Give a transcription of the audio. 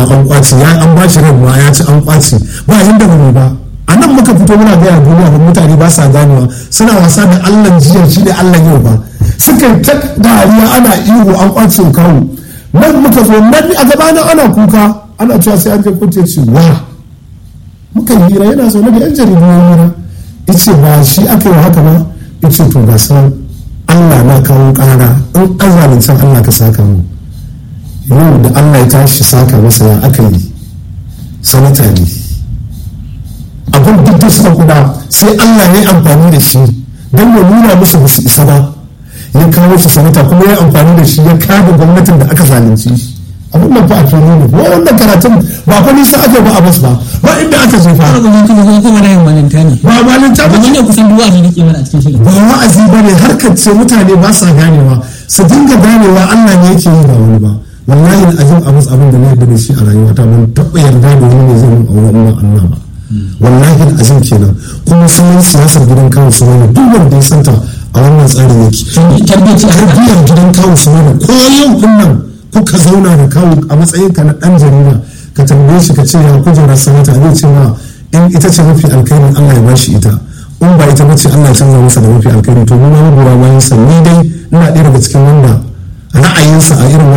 an kwace ya an bashi ran ma ya ci an kwace ba inda ba ba a nan muka fito muna gaya duniya ba mutane ba sa ganewa suna wasa da allah jiya shi ne allah yau ba suka ta dariya ana ihu an kwace kawo nan muka zo nan a gabana ana kuka ana cewa sai an je kotu ya ce wa muka yi hira yana zaune da yan jaridu ya hira ya ce ba shi aka yi haka ba ya ce to ga san allah na kawo kara in an zalunci allah ka saka mu yau da allah ya tashi saka masa ya aka yi sanata ne abin duk da suka kuda sai allah ya yi amfani da shi don ya nuna musu ba su isa ba ya kawo su sanata kuma ya amfani da shi ya kada gwamnatin da aka zalunci shi abin nan fa a fili ne wa wannan karatun ba fa nisa aka ba a bas ba ba inda aka je fa kuma kuma kuma kuma da yin malinta ne ba malinta ba ba ne kusan duwa ne nake mana a cikin shirin ba wa'azi ba ne harkar ce mutane ba sa ganewa su dinga ganewa Allah ne yake yi ba wani ba wallahi azim abus abin da na yarda da shi a rayuwata ban taɓa yarda da wani ne zai mun aure in ba Allah ba wallahi azim kenan kuma sunan siyasar gidan kawo su wani duk wanda ya santa a wannan tsarin yake tarbiyyaci a tarbiyyar gidan kawo su wani ko yau kun nan kuka zauna da kawo a matsayin ka na dan jarida ka tambaye shi ka ce ya kujerar sanata zai ce ma in ita ce mafi alkhairin Allah ya bashi ita in ba ita bace Allah ya canza masa da mafi alkhairi to mu ma mu gura bayan sa ni dai ina ɗaya daga cikin wanda ra'ayinsa a irin